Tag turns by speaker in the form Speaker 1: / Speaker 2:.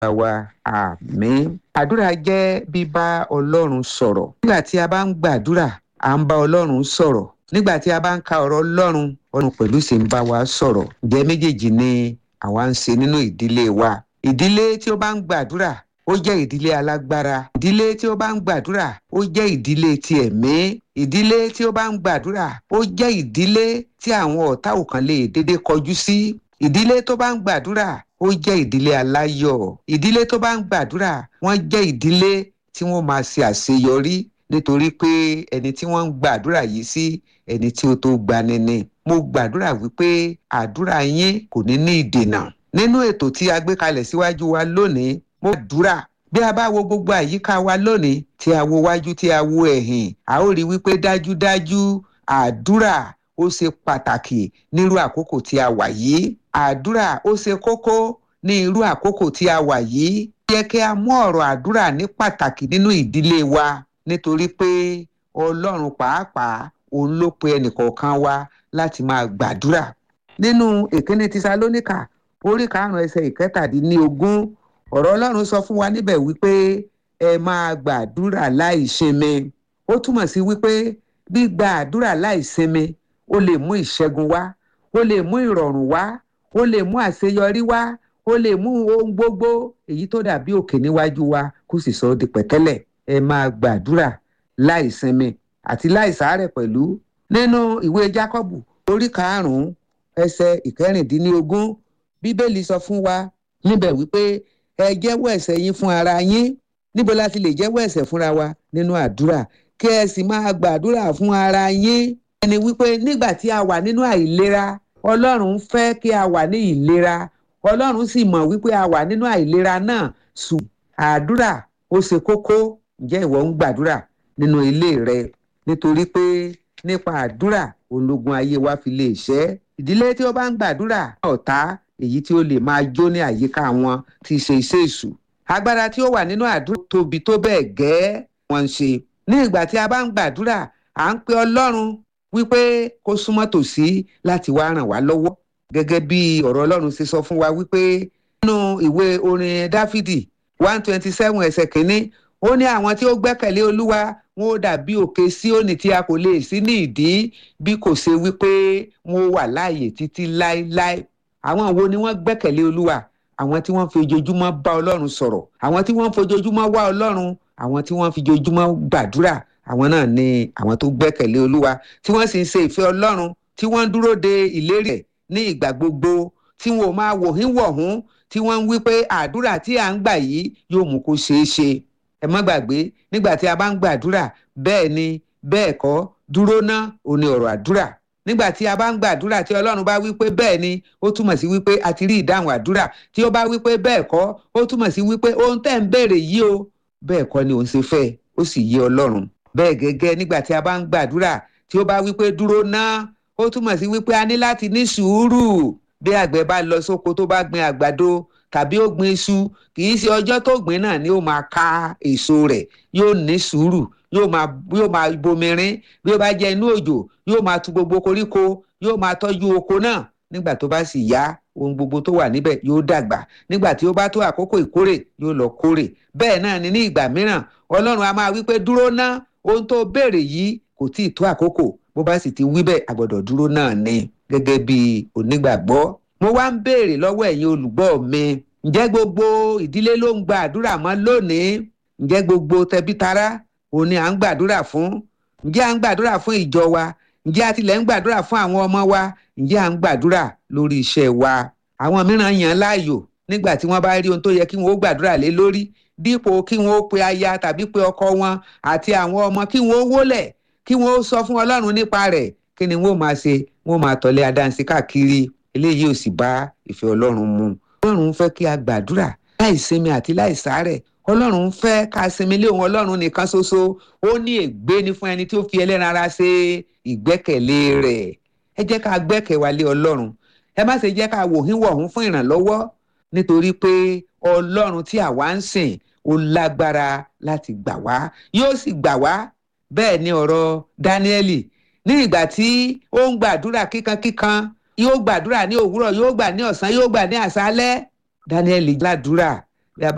Speaker 1: wa àmín. àdúrà jẹ́ bíbá ọlọ́run sọ̀rọ̀. nígbà tí a bá ń gbàdúrà à ń bá ọlọ́run sọ̀rọ̀. nígbà tí a bá ń ka ọ̀rọ̀ ọlọ́run ọlọ́run pẹ̀lú sì ń bá wa sọ̀rọ̀. ǹjẹ́ méjèèjì ni àwa ń ṣe nínú ìdílé wa. ìdílé tí ó bá ń gbàdúrà ó jẹ́ ìdílé alágbára. ìdílé tí ó bá ń gbàdúrà ó jẹ́ ìdílé ti ẹ̀mí. ìdílé tí ó bá ń gbàdúrà ó jẹ́ ìdílé tí àwọn ọ̀tá ò kàn lè dédé kọjú sí. ìdílé tó bá ń gbàdúrà ó jẹ́ ìdílé aláyọ̀. ìdílé tó bá ń gbàdúrà wọ́n jẹ́ ìdílé tí wọ́n máa ṣe àṣeyọrí nítorí pé ẹni tí wọ́n ń gbàdúrà yìí sí ẹni tí ó tó gbani ni. mo gbàdúrà wípé àdúrà yín kò ní ní ìdènà. nínú ètò tí a gbé kalẹ̀ síwájú wa lónìí mo gbàdúrà bí a bá wo gbogbo àyíká wa lónìí tí a wo wájú tí a wo ẹ̀yìn a ó rí wípé dájúdájú àdúrà ó ṣe pàtàkì nírú àkókò tí a wà yìí àdúrà ó ṣe kókó ní irú àkókò tí a wà yìí yẹ kí a mú ọ̀rọ̀ àdúrà ní pàtàkì nínú ìdílé wa nítorí pé ọlọ́run pàápàá òun ló pe ẹnìkọ̀ọ̀kan wa láti máa gbàdúrà nínú ìkíní tísálónìkà orí karùn-ún ẹsẹ̀ ìkẹtàdínlógún ọ̀rọ̀ ọlọ́run sọ fún wa níbẹ̀ wípé ẹ máa gbàdúrà láì sinmi ó túmọ̀ sí wípé gbígba àdúrà láì sinmi ó lè mú ìṣẹ́gun wá ó lè mú ìrọ̀rùn wá ó lè mú àṣeyọrí wá ó lè mú ohun gbogbo èyí tó dàbí òkè níwájú wa kó sì sọ ọ́ di pẹ̀tẹ́lẹ̀ ẹ máa gbàdúrà láì sinmi àti láì sàárẹ̀ pẹ̀lú nínú ìwé jákọ́bù orí karùn-ún ẹsẹ̀ ìkẹrìndínlógún bíbélì sọ fún wa níbẹ̀ wípé ẹ jẹ́wọ́ ẹ̀ṣẹ̀ yín fún ara yín níbo la ti lè jẹ́wọ́ ẹ̀ṣẹ̀ fúnra wa nínú àdúrà kí ẹ sì máa gbàdúrà fún ara yín ẹni wípé nígbà tí a wà nínú àìlera ọlọ́run fẹ́ kí a wà ní ìlera ọlọ́run sì mọ̀ wípé a wà nínú àìlera náà sùn àdúrà ó ṣe kókó ǹjẹ́ ìwọ ń gbàdúrà nínú ilé rẹ nítorí pé nípa àdúrà ológun ayé wa fi lè ṣẹ́ ìdílé tí ó bá ń gbàdúrà ọ̀tá èyí tí ó lè máa jó ní àyíká wọn tí í ṣe iṣẹ́ èṣù agbára tí ó wà nínú àdúrà tóbi tó bẹ́ẹ̀ gẹ́ wọ́n ń ṣe ní ìgbà tí a bá ń gbàdúrà à ń pe ọlọ́run wípé kó súnmọ́ tòsí láti wá ràn wá lọ́wọ́ gẹ́gẹ́ bí ọ̀rọ̀ ọlọ́run ṣe sọ fún wa wípé nínú ìwé orin dáfídì one twenty seven ẹsẹ̀ kínní ó ní àwọn tí ó gbẹ́kẹ̀lé olúwa wọn ó dàbí òkè síónì tí a kò lè sí ní ìdí bí kò ṣe wípé wọn ó wà láàyè títí láéláé àwọn wo ni wọ́n gbẹ́kẹ̀lé olúwa àwọn tí wọ́n fi ojoojúmọ́ bá ọlọ́run sọ̀rọ̀ àwọn tí wọ́n fi ojoojúmọ́ wá ọlọ́run àwọn tí wọ́n fi ojoojúmọ́ gbàdúrà àwọn náà ni àwọn tó gbẹ́kẹ̀lé olúwa tí wọ́n sì ń ṣe ìfẹ́ ọlọ́run tí wọ́n ń dúró de ìlérí ẹ̀ ní ìgbà gbogbo tí wọn ò máa wòhín wọ̀hún tí wọ́n ń wí pé àdúrà tí à ń gbà yìí yóò mú kó ṣeé ṣe ẹ má gbàgbé nígbà tí a bá ń gbàdúrà bẹ́ẹ̀ ni bẹ́ẹ̀ kọ́ dúró ná òní ọ̀rọ̀ àdúrà nígbà tí a bá ń gbàdúrà tí ọlọ́run bá wí pé bẹ́ẹ̀ ni ó túmọ̀ sí wípé a ti rí ìdáhùn àdúrà tí ó bá wí pé bẹ́ẹ̀ kọ́ ó túmọ̀ sí wípé ohun tẹ́ ń béèrè yìí o bẹ́ẹ̀ kọ́ ni òun ṣe fẹ́ ó sì yé ọlọ́run bẹ́ẹ̀ gẹ́gẹ́ nígbà tí a bá ń gbàdúrà tí ó bá wí pé dúró ná ó túmọ̀ sí wípé a ní láti ní sùúrù bí àgbẹ̀ bá lọ sóko tó bá gbin àgbàdo tàbí ó gbin iṣu kì í ṣe ọjọ́ tó gbìn náà ni ó máa ká èso rẹ̀ yóò ní sùúrù yóò máa yóò máa bomirin bí ó bá jẹ́ inú òjò yóò máa tu gbogbo koríko yóò máa tọ́jú oko náà nígbà tó bá sì yá ohun gbogbo tó wà níbẹ̀ yóò dàgbà nígbà tí ó bá tó àkókò ìkórè yóò lọ kórè bẹ́ẹ̀ náà ni ní ìgbà mìíràn ọlọ́run a máa wí pé dúró ná ohun tó béèrè yìí kò tí ì tó àkókò bó bá sì ti wí bẹ́ẹ̀ àgbọ̀dọ̀ dúró náà ni gẹ́gẹ́ bí onígbàgbọ́ mo wá ń béèrè lọ́wọ́ ẹ̀yin olùgbọ́ mi ǹjẹ́ gbogbo ìdílé ló ń gba àdúrà mọ́ lónìí ǹjẹ́ gbogbo tẹbítara òun ni à ń gbàdúrà fún ǹjẹ́ à ń gbàdúrà fún ìjọ wa ǹjẹ́ a tilẹ̀ ń gbàdúrà fún àwọn ọmọ wa ǹjẹ́ à ń gbàdúrà lórí iṣẹ́ wa àwọn mìíràn yàn láàyò nígbà tí wọ́n bá rí ohun tó yẹ kí wọ́n ó gbàdúrà lé lórí dípò kí wọ́n ó pe aya tàbí pe ọkọ wọn àti àwọn ọmọ kí wọ́n ó wólẹ̀ kí wọ́n ó sọ fún ọlọ́run nípa rẹ̀ kí ni wọ́n máa ṣe wọ́n máa tọ̀lé adáǹsí káàkiri eléyìí ò sì bá ìfẹ́ ọlọ́run mu ọlọ́run fẹ́ kí a gbàdúrà láì sinmi àti láì sàárẹ̀ ọlọ́run fẹ́ ká sinmi lé òun ọlọ́run nìkan ṣoṣo ó ní ègbé ni fún ẹni tí ó fi ẹlẹ́ran ara ṣe ìgbẹ́kẹ̀lé rẹ̀ ẹ jẹ́ ká gbẹ́kẹ̀ wa lé ọlọ́run ẹ má ṣe jẹ́ ká wòhín wọ̀hún fún ìrànlọ́wọ́ nítorí pé ọlọ́run tí àwa ń sìn ó lágbára láti gbà wá yóò sì gbà wá bẹ́ẹ̀ ni ọ̀rọ̀ dáníẹ́lì ní ìgbà tí ó ń gbàdúrà kíkankíkan yóò gbàdúrà ní òwúrọ̀ yóò gbà ní ọ̀sán yóò gbà ní àṣálẹ́ dáníẹ́lì gbàdúrà